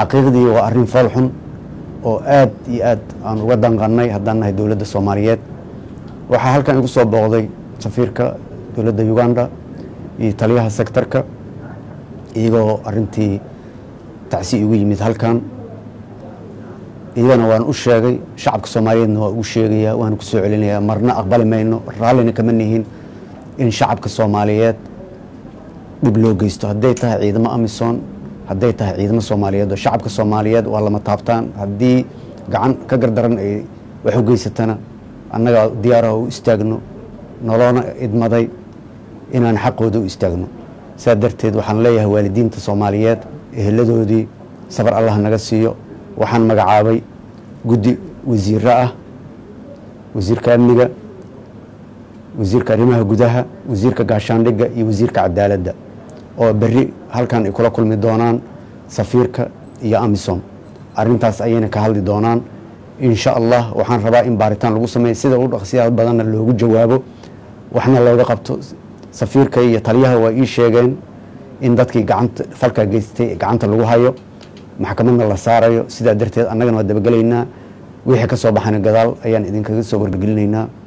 xaqiiqdii waa arrin fool xun oo aad iyo aad aan uga danqannay haddaan nahay dowladda soomaaliyeed waxaa halkan igu soo booqday safiirka dowladda uganda iyo taliyaha sektarka iyagoo arintii tacsi igu yimid halkan iyagana waan u sheegay shacabka soomaaliyeedna waa ugu sheegayaa waan ku soo celinayaa marna aqbali mayno raallina kama nihin in shacabka soomaaliyeed dhib loo geysto hadday tahay ciidamo amisom hadday tahay ciidamo soomaaliyeed oo shacabka soomaaliyeed waa lama taabtaan haddii gacan ka gardaran ay wax u geysatana annaga diyaaraha u istaagno noloona idmaday inaan xaqooda u istaagno saa darteed waxaan leeyahay waalidiinta soomaaliyeed eheladoodii sabar allah naga siiyo waxaan magacaabay guddi wasiiro ah wasiirka amniga wasiirka arrimaha gudaha wasiirka gaashaandhigga iyo wasiirka cadaaladda oo berri halkan ay kula kulmi doonaan safiirka iyo amisom arintaas ayayna ka hadli doonaan insha allah waxaan rabaa in baaritaan lagu sameeya sida u dhaqsiyaa badanna loogu jawaabo waxna looga qabto safiirka iyo taliyaha waa ii sheegeen in dadkii gacanta falkaa geystay gacanta lagu hayo maxkamadna la saarayo sidaa darteed annagana waa dabagelaynaa wixii ka soo baxana gadaal ayaan idinkaga soo wargelinaynaa